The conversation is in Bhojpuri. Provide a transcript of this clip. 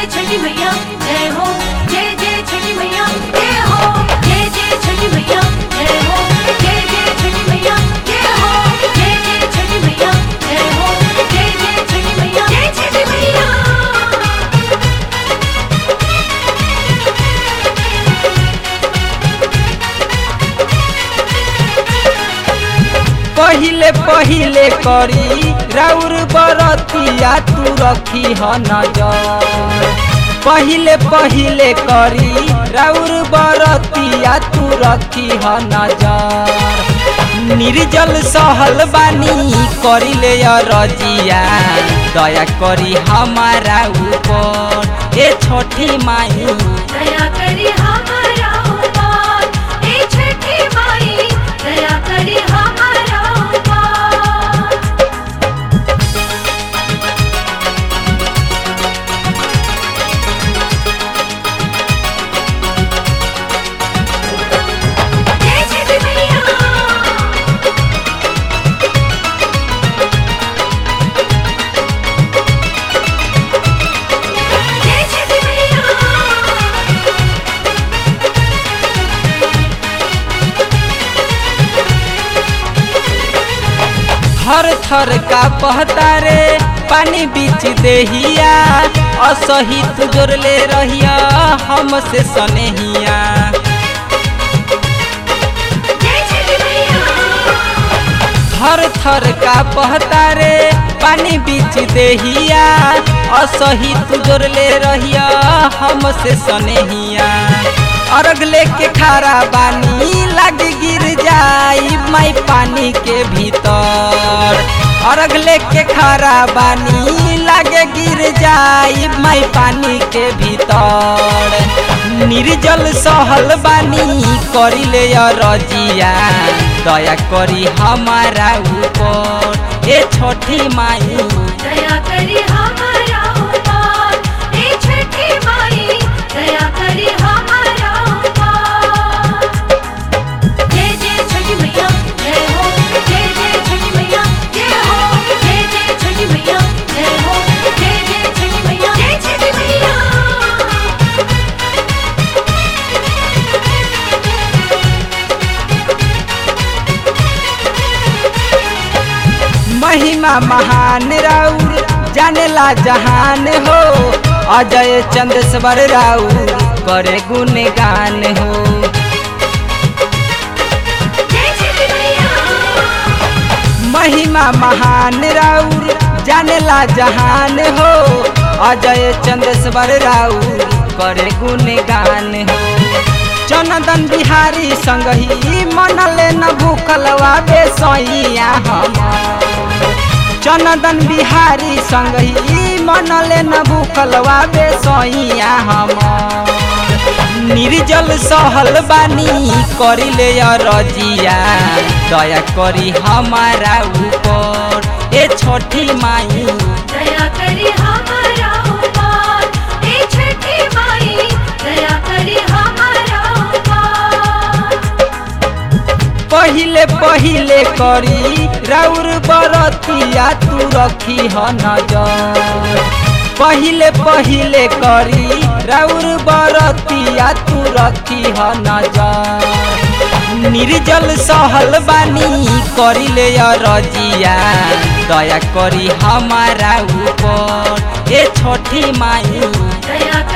जय छठी मैया जय हो जय जय छठी मैया जय हो जय जय छठी मैया जय हो जय जय छठी मैया जय हो जय जय छठी मैया जय हो जय जय छठी मैया जय छठी मैया पहिले पहिले करी राउर बरतिया तू रखी ह नजर पहिले पहिले करी राउर बरतिया तू रखी ह नजर निर्जल सहल बानी करिले रजिया दया करी हमारा ऊपर ए छोटी माई दया करी हमारा ऊपर हे छठी माई दया करी हमारा ऊपर जय छठी मैया जय छठी मैया हर थर का पहता रे पानी बीच देहिया असहित जोड़ले रहिया हमसे सनेहिया जय छठी मैया हर थर का पहता रे पानी बीच देहिया असहित जोड़ले रहिया हमसे सनेहिया अर्घ लेके खारा बानी लग गिर जाई माई पानी के भीतर अर्घ लेके खारा बानी लागे गिर जाई माई पानी के भीतर निर्जल सहल बानी करिले रजिया दया करी हमारा ऊपर ए छोटी माई दया करी हमारा ऊपर हे छठी माई दया करी हमारा ऊपर जय जय छठी मैया जय हो जय जय छठी मैया जय हो जय जय छठी मैया जय हो जय जय छठी मैया जय छठी मैया महिमा महान राउर जानेला जहान हो अजय चंद्रस्वर राउर करे गुणगान हो जय छठी मैया महिमा महान राउर जानेला जहान हो अजय चंद्रस्वर राउर करे गुणगान हो चनदन बिहारी संगही मनले न भूखलवा बेसैया हम चनदन बिहारी संगही मनले न भूखलवा बेसैया हम निर्जल सहल बानी करिले रजिया दया करी हमारा ऊपर ए छोटी माई दया करी हमारा ऊपर हे छठी माई दया करी हमारा ऊपर पहिले पहिले करी राउर बरतिया तू रखी ह नजर पहिले पहिले करी राउर बरतिया तू रखी ह नजर निर्जल सहल बानी करिले रजिया दया करी हमारा ऊपर ए छोटी माई दया